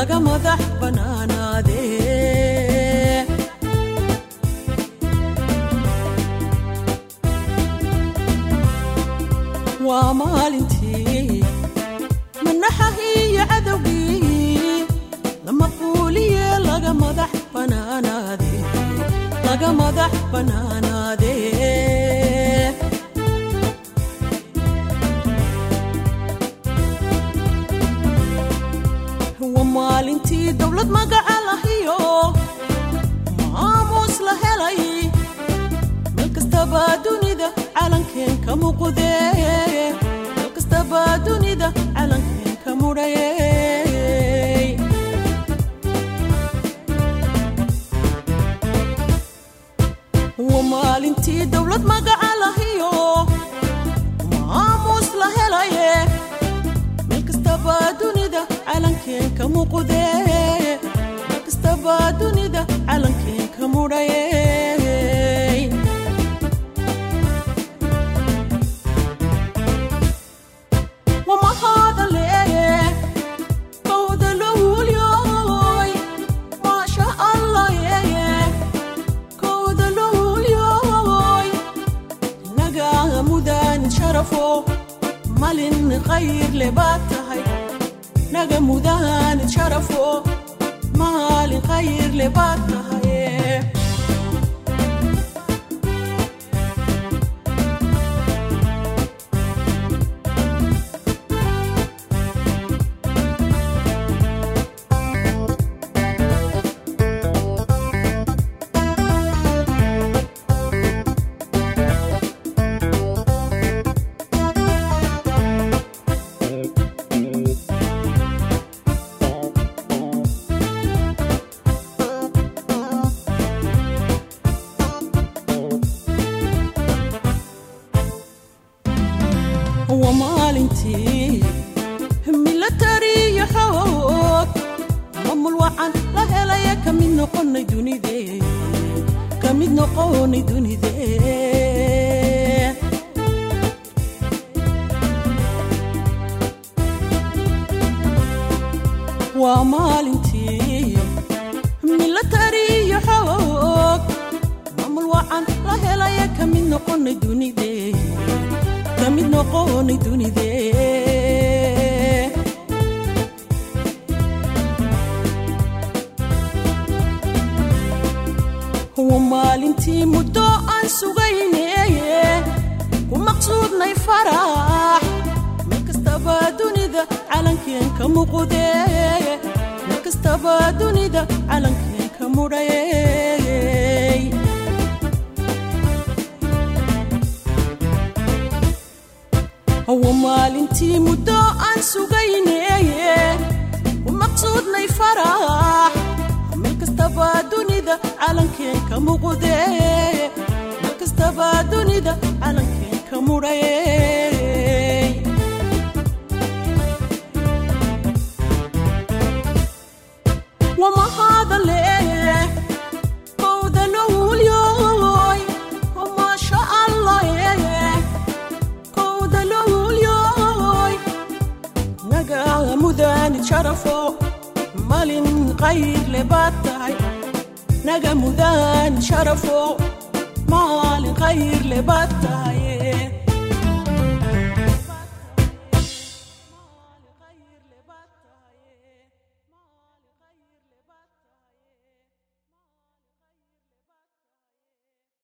laga madax bannaanaadee waa maalintii manaxahiiyo cadowgii lama quuliye laga madax bannaanaade laga madax bannaanaadee waa maalintii dowlad magaca lahiyo maamuus la helay meel kastaba dunida calankeen ka muuqdee meel kastaba dunida calankeen ka mudhayey waa maalintii dowlad magaca lahiyo maamuus la helaye meel kastaba dunida calankeen ka muuqdee meel kastaba dunida calankeen ka mudhayey malin khayr le baad tahay naga mudaanid sharafo maalin khayr le baad tahay waa maalintii milatariyo xoog maamul wacan la helaya ka mid noqonay dunide ka mid noqonay dunide waa maalintii milatariyo xoog maamul wacan la helaya ka mid noqonay dunide kamid noqonay dunide waa maalintii muddo aan sugayneye ku maqsuudnay farax meel kastaba dunida calankeen ka muuqdee meel kastaba dunida calankeen ka mudhayey waa maalintii muddo aan sugayneye ku maqsuudnay farax meel kastaba dunida calankeen ka muuqdee meel kastaba dunida calankeen ka mudhayey wamahadale kowda lowlyoy maasha allah mudaanid sharafo malin khayr le baad tahay naga mudaanid sharafo maalin khayr le baad tahay